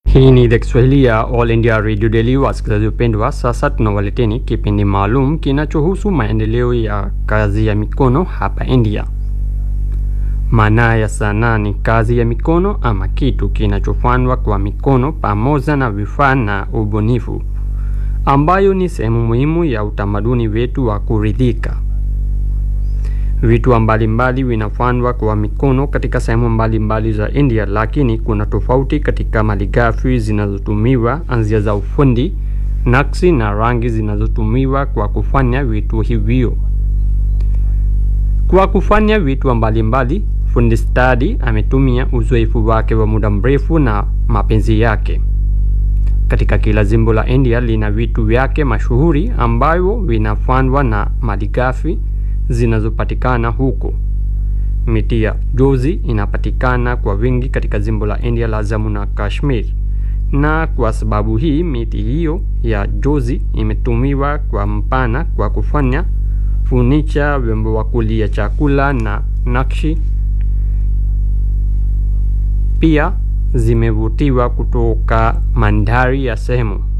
Hii ni idhaa Kiswahili ya All India Radio Daily. Wasikilizaji wapendwa, sasa tunawaleteni kipindi maalum kinachohusu maendeleo ya kazi ya mikono hapa India. Maana ya sanaa ni kazi ya mikono ama kitu kinachofanywa kwa mikono pamoja na vifaa na ubunifu, ambayo ni sehemu muhimu ya utamaduni wetu wa kuridhika. Vitu mbalimbali vinafanywa kwa mikono katika sehemu mbalimbali za India, lakini kuna tofauti katika malighafi zinazotumiwa, anzia za ufundi, nakshi na rangi zinazotumiwa kwa kufanya vitu hivyo. Kwa kufanya vitu mbalimbali, fundi stadi ametumia uzoefu wake wa muda mrefu na mapenzi yake. Katika kila jimbo la India lina vitu vyake mashuhuri ambavyo vinafanywa na malighafi zinazopatikana huko. Miti ya jozi inapatikana kwa wingi katika jimbo la India la Jammu na Kashmir, na kwa sababu hii miti hiyo ya jozi imetumiwa kwa mpana kwa kufanya funicha, vyombo vya kulia chakula na nakshi. Pia zimevutiwa kutoka mandhari ya sehemu